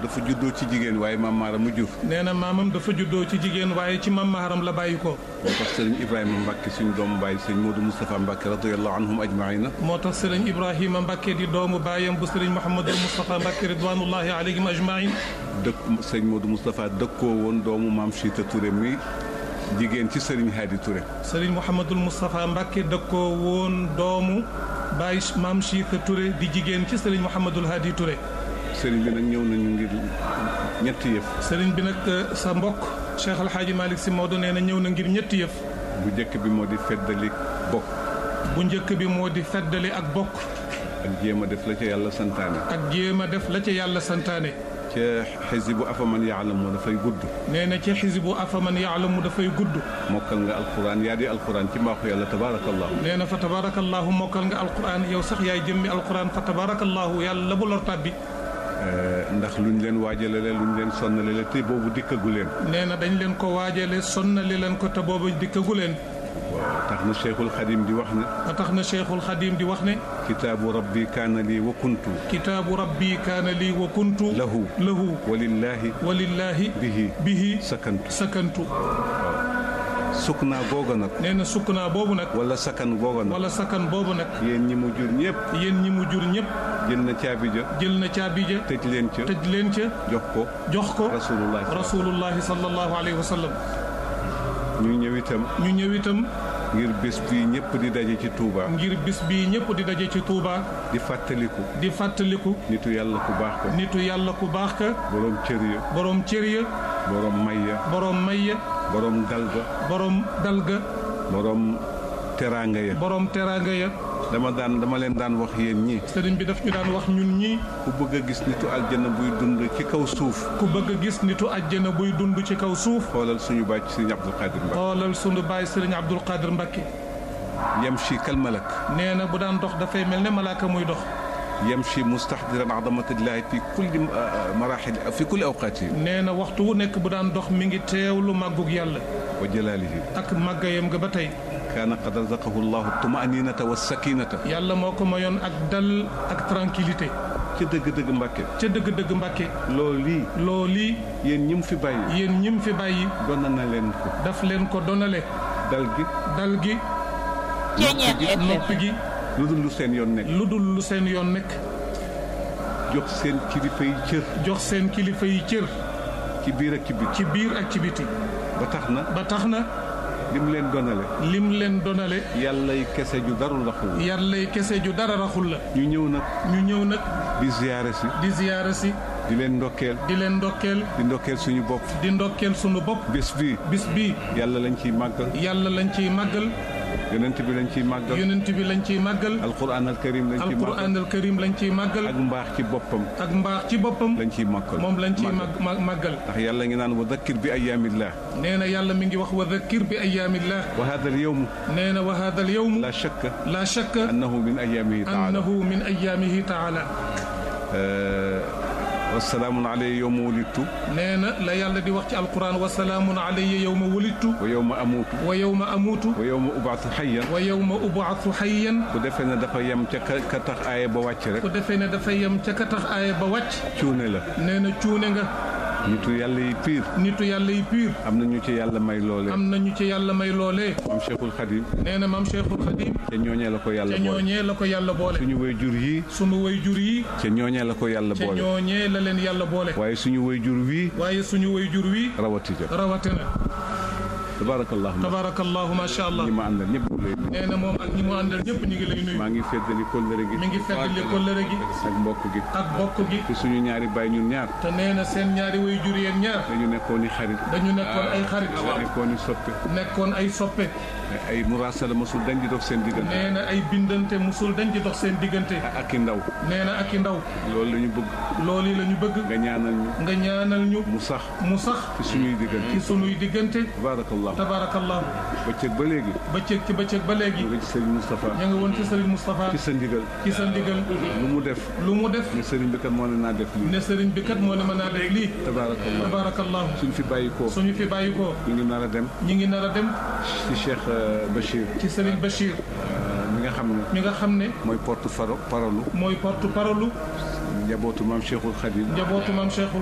dafa juddoo ci jigéen waaye maam maaram mu jur nee na maamam dafa juddoo ci jigéen waaye ci mam maharam la bàyyi ko moo tax sëriñ Ibrahima Mbacke suñu doomu baay sëñ Modou Moustapha Mbacke radiyallahu anhum ajmaina moo tax sëriñ Ibrahima Mbacke di doomu baayam bu sëriñ Mouhamadul Moustapha Mbacke ridwanullahi alayhim ajmain dëkk sëñ Modou Moustapha dëkkoo woon doomu maam Chita Touré mi jigéen ci sëriñ Hadi Touré sëriñ Mouhamadul Moustapha Mbacke dëkkoo woon doomu baay maam Chita Touré di jigéen ci sëriñ Mouhamadul Hadi Touré sëriñ bi nag ñëw nañu ngir ñetti yëf sëriñ bi nag sa mbokk Cheikh El Hadj Malick Sy Maodo nee na ñëw na ngir ñetti yëf bu njëkk bi moo di feddali bokk bu njëkk bi moo di feddali ak bokk ak jéem a def la ca yàlla santaane ak jéem a def la ca yàlla santaane ca xisibu afaman yaalamu dafay gudd nee na ci xisibu afaman yaalamu dafay gudd mokkal nga alquran yaa di alquran ci mbaaxu yàlla tabaarakallahu nee na fa tabarakallahu mokkal nga alquran yow sax yaay jëmmi alquran fa tabarakallahu yàlla bu lor tàbbi ndax luñ leen waajalale luñ leen sonnalale te boobu dikkagu leen nee na dañ leen ko waajale sonnali leen ko te boobu dikkagu leen waaw tax na cheikhul xadim di wax ne ba tax na cheikhul xadim di wax ne kitaabu rabbi kaana lii wa kuntu kitaabu rabbi kaana lii wa kuntu lahu lahu walillahi walillahi bihi bihi sakantu sakantu sukk naa googa nag nee na sukk naa boobu nag wala sakan googa nag wala sakan boobu nag yéen ñi mu jur ñëpp yéen ñi mu jur ñëpp jël na caabi ja jël na caabi ja tëj leen ca tëj leen ca jox ko jox ko rasulullah rasulullahi sallallahu alayhi wa sallam ñu ñëw itam ñu ñëw itam ngir bés bi ñëpp di daje ci Touba ngir bis bi ñëpp di daje ci Touba di fàttaliku di fàttaliku nitu yàlla ku baax ka nitu yàlla ku baax ka boroom cër ya borom cër ya boroom may ya borom may ya boroom dal ga borom dalga boroom teraanga ya borom teraanga ya dama daan dama leen daan wax yéen ñi sëriñ bi daf ñu daan wax ñun ñii ku bëgg a gis nitu aljana buy dund ci kaw suuf ku bëgg a gis nitu àjjana buy dund ci kaw suuf xoolal suñu bàcc Sëriñ Abdul Qadir Mbacke xoolal sunu baay sëriñ Abdul Qadir Mbacke yamshi kal malak nee na bu daan dox dafay mel ne malaaka muy dox yamshi mustahdiran azamatillahi fi kulli marahil fi kulli awqaati nee na waxtu wu nekk bu daan dox mi ngi teewlu màggug yàlla wa jalaalihi ak màggayam nga ba tey kaana qad razaqahu llahu tumaninata wa sakinata yàlla moo ko mayoon ak dal ak tranquillité ca dëgg-dëgg Mbàkke ca dëgg-dëgg Mbàkke loolu lii loolii yéen ñi mu fi bàyyi yéen ñim fi bàyyi doon na leen ko daf leen ko donale dal gi dal gi noppi gi lu dul lu seen yoon nekk lu dul lu seen yoon nekk jox seen kilifa yi cër jox seen kilifa yi cër ci biir ak ci biti ci biir ak ci biti ba tax na ba tax na lim leen donale lim leen donale yàllay kese ju darul raxul yàllay kese ju dara raxul la ñu ñëw nag ñu ñëw nag di ziyaare si di ziyaara si di leen ndokkeel di leen ndokkeel di ndokkeel suñu bopp di ndokkeel sunu bopp bés bii bis bii yàlla lañ ciy màggal yàlla lañ ciy màggal yonent bi lañ ciy màggal yonent bi lañ ciy màggal alquran al karim lañ ciy màggal alquran al karim lañ ciy màggal ak mbaax ci boppam ak mbaax ci boppam lañ ciy màggal moom lañ ciy màggal. mag màggal ndax yàlla ngi naan wa dakkir bi ayaamillah nee na yàlla mi ngi wax wa dhakkir bi ayaamillah wa hada al yawm nee na wa hada al yawm la shakka la shakka annahu min ayaamihi taala annahu min ayaamihi taala wasalaamun alayya yowma wulidtu nee na la yàlla di wax ci alquran wa salaamun alayya yowma wulidtu wa yowma amuutu wa yowma amuutu wa yowma ubaatu xayyan wa yowma ubaatu xayyan ku defee ne dafa yem ca ka ka tax aaya ba wàcc rek ku defee ne dafa yem ca ka tax aaya ba wàcc cuune la nee na cuune nga nitu yàlla yi piir nitu yàlla yi piir am na ñu ci yàlla may loolee am nañu ci yàlla may loolee am cheikhul xadim nee na maam Cheikhul Khadim ca ñooñee la ko yàlla ca boole ñooñee la ko yàlla boole suñu way jur yii sunu way jur yi ca ñooñee la ko yàlla ca boole ñooñee la leen yàlla boole waaye suñu way jur wii waaye suñu way jur wi rawati ja rawatina tabarakallahu tabarakallahu macha allah ñi ma àndal ñëpp ñu lay nuyu. nee na moom ak ñi mu àndal ñëpp ñu ngi lay nuyu maa ngi feddali kóllëre gi mi ngi feddali kóllëre gi ak mbokk gi ak bokk gi te suñu ñaari baay ñun ñaar te nee na seen ñaari way jur yéen ñaar dañu nekkoon i xarit dañu nekkoon ay xarit nekkoon i soppe nekkoon ay soppe ay muraasala mosul dañ di dox seen diggante nee na ay bindante musul dañ ci dox seen diggante ak i ndaw nee na ak i ndaw loolu la ñu bëgg loolu yi la ñu bëgg nga ñaanal ñu nga ñaanal ñu mu sax mu sax ci suñuy diggante ci sunuy diggante tabarakallahu tabarakallahu bëccëg ba léegi bëccëg ci bëccëg ba léegi nga ci Serigne Moustapha ña nga woon ci Serigne Moustapha ci sa ndigal ci sa ndigal lu mu def lu mu def ne Serigne bi kat moo ne naa def lii ne Serigne bi kat moo ne mën naa def lii tabarakallahu tabarakallahu suñ fi bàyyi ko suñu fi bàyyi ko ñu ngi nar a dem ñi ngi nar a dem ci Cheikh euh, Bachir ci Serigne Bachir euh, mi nga xam ne mi nga xam ne mooy porte faro parolu mooy porte parole njabootu maam Cheikhul Khadim njabootu maam Cheikh